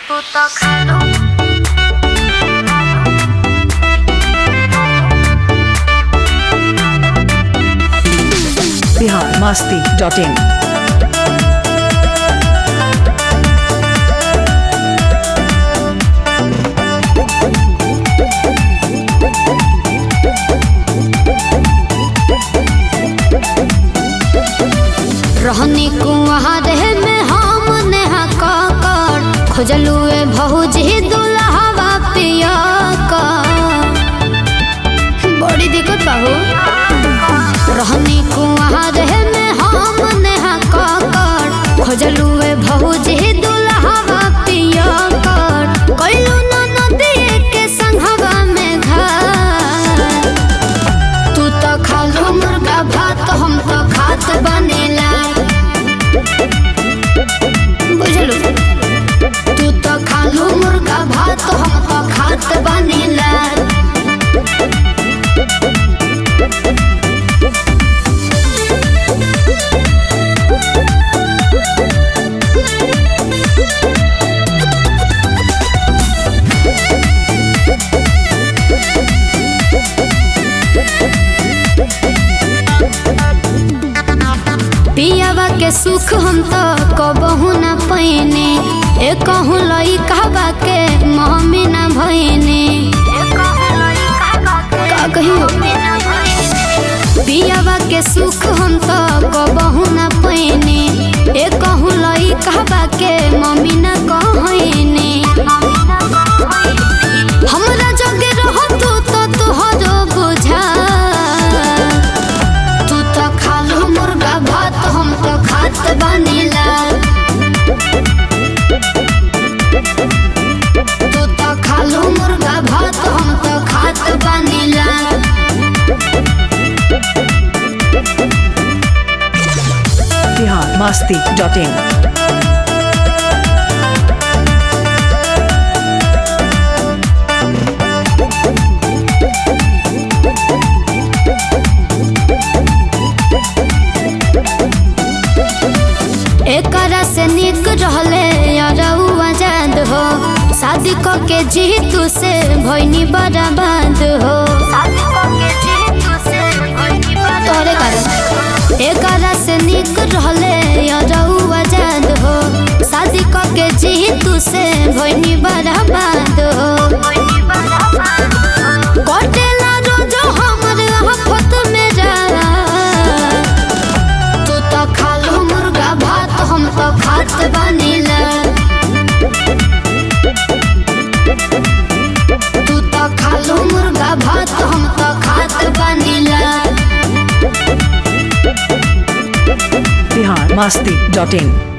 tú tócalo. Bihar Masti dot in रहनी कुआरे में हम नेहा काकर खोजलुए भौजी दुल्हवा पिया का बड़ी दिक्कत बाहू रहनी कुआरे में हम नेहा काकर खोजलुए भौजी दुल्हवा पिया कर कइलू ना नदी के संघवा में घर तू तो खालू मुर्गा भात हम तो खात बनेला बुझलू तू तो खालू मुर्गा भात हम तो खात बनेला पियावा के सुख हम तो कबहू न पैने ए कहूँ लई कहबा के मम्मी न भैने का कहियो पियावा के सुख हम तो कबहू न पैने ए कहूँ लई कहबा के मम्मी न कहने हमरा जगे रह तू तो तोहरो बुझा तू तो खालू मुर्गा भात हम तो खात बनेला तू तो खालू मुर्गा भात हम तो खात बनेला बिहार मस्ती डॉट इन एकरा से निक रहले अरऊ आजाद हो शादी क के जीतू से भैनी बर्बाद हो तोरे कारण एकरा से निक रहले अरऊ आजाद हो शादी क के जीतू से भैनी बर्बाद हो कटेला रोजो हमर आफत में जा तू तो खालू मुर्गा भात हम तो खात बनेला तू तो खालू मुर्गा भात हम तो खात बनेला बिहार मस्ती डॉट इन